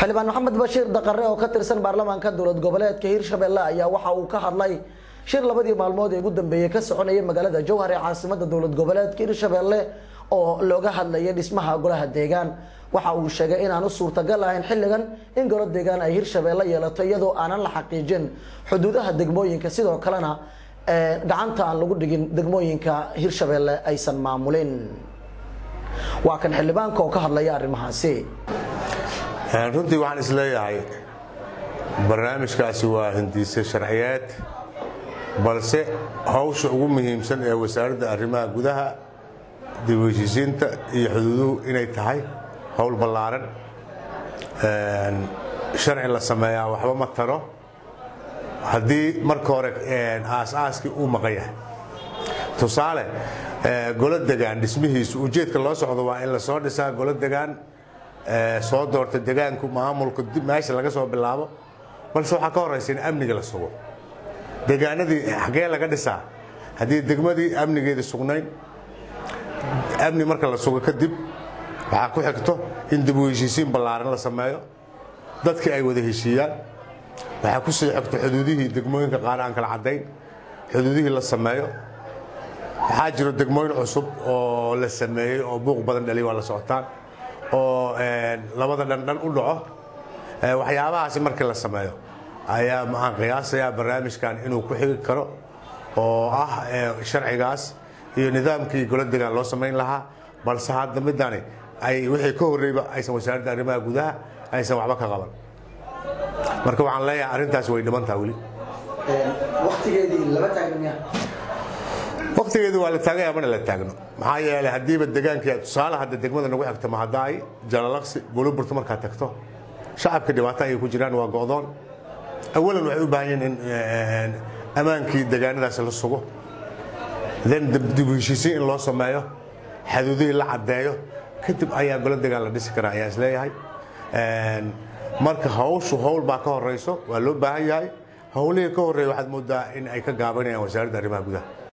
xildhibaan maxamed bashiir daqare oo ka tirsan baarlamaanka dowlad goboleedka hirshabelle ayaa waxa uu ka hadlay shir labadii maalmood ee ugu dambeeyey ka soconayay magaalada jowhar ee caasimada dowlad goboleedka hirshabelle oo looga hadlayay dhismaha golaha deegaan waxa uu sheegay inaanu suurtagal ahayn xilligan in golo deegaan ay hirshabelle yeelato iyadoo aanan la xaqiijin xuduudaha degmooyinka sidoo kalena gacanta aan lagu dhigin degmooyinka hirshabelle aysan maamulin waa kan xildhibaanka oo ka hadlaya arrimahaasi runtii waxaan isleeyahay barnaamijkaasi waa hindiise sharciyeed balse hawsha ugu muhiimsan ee wasaaradda arrimaha gudaha dib u heshiisiinta iyo xuduuduhu inay tahay howl ballaaran sharci la sameeyaa waxba ma taro haddii marka hore aas-aaskii uu maqan yahay tusaale golo degaan dhismihiisu ujeedka loo socdo waa in lasoo dhisaa golo degaan soo doorta degaanku maamulka meesha laga soo bilaabo balse waxaa ka horaysa in amniga la sugo degaanadii xagee laga dhisaa haddii degmadii amnigeedii sugnayn amni marka la sugo kadib waxaa ku xigto in dib u heshiisiin ballaaran la sameeyo dadkii ay wada heshiiyaan waxaa ku sii xigto xuduudihii degmooyinka qaar aan kala caddayn xuduudihii la sameeyo waxaa jiro degmooyin cusub oo la sameeyey oo buuq badan dhaliy waa la socotaan oo labada dhandhan u dhaco waxyaabahaasi markii la sameeyo ayaa maxaan qiyaasayaa barnaamijkan inuu ku xigi karo oo ah sharcigaas iyo nidaamkii golo degaan loo samayn lahaa balse hadda midani ay wixii ka horreyba aysan wasaaradda arrimaha gudaha aysan waxba ka qaban marka waxaan leeyahay arrintaas way dhimantaha weli waqtigeedii waa la taaganya mana la taagno maxaa yeelay haddiiba degaanka tusaale hadda degmada nagu xigta mahadaay jalalaqsi guluburta markaad tagto shacabka dhibaato ayay ku jiraan waa go'doon awalan waxay u baahan yihiin in ammaankii degaanadaas la sugo then dib u heshiisiin in loo sameeyo xaduudihii la caddeeyo kadib ayaa golo degaan la dhisi karaa ayaa isleeyahay marka hawshu hawl baa ka horayso waa loo baahan yahay howlihii ka horreeya waxaad moodaa in ay ka gaabanayaan wasaaradda arrimaha gudaha